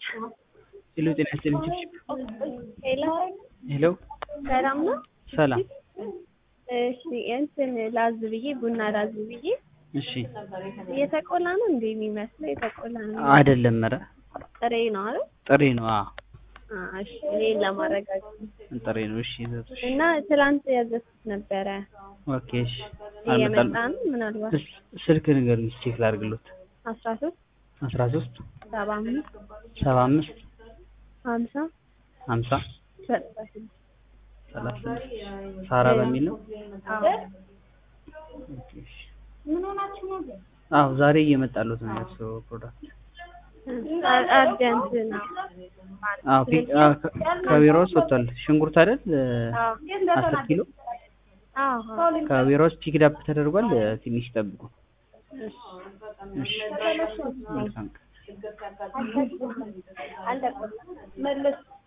ሄሎ ጤና ይስጥልኝ ችብችብ ሄሎ ሄሎ ሰላም ነው? ሰላም እሺ እንትን ላዝ ብዬ ቡና ላዝ ብዬ እሺ የተቆላ ነው እንዴ የሚመስለው? የተቆላ ነው አይደለም ኧረ ጥሬ ነው አይደል? ጥሬ ነው አዎ አ እሺ እኔን ለማረጋገጥ ጥሬ ነው እሺ ይዘቱሽ እና ትላንት ያዘዝኩት ነበረ ኦኬ እሺ እየመጣ አልመጣም ነው ምናልባት እስ- ስልክ ንገሩኝ ቼክ ላድርግሎት አስራ ሶስት አስራ ሶስት ሰባ አምስት ሰባ አምስት ሀምሳ ሀምሳ ዘጠና ስድስት ሰላሳ ስድስት ሳራ በሚል ነው አዎ ኦኬ እሺ አዎ ዛሬ እየመጣሉት ነው የእሱ ፕሮዳክት አ- አርጀንት ነው አዎ ፒ- አዎ፣ ከ- ከቢሮ ውስጥ ወጥቷል ሽንኩርት አይደል አዎ አስር ኪሎ አዎ አዎ ከቢሮ ውስጥ ፒክድ አፕ ተደርጓል ትንሽ ይጠብቁ እሺ መልካም ቀን አልደቆም መለስ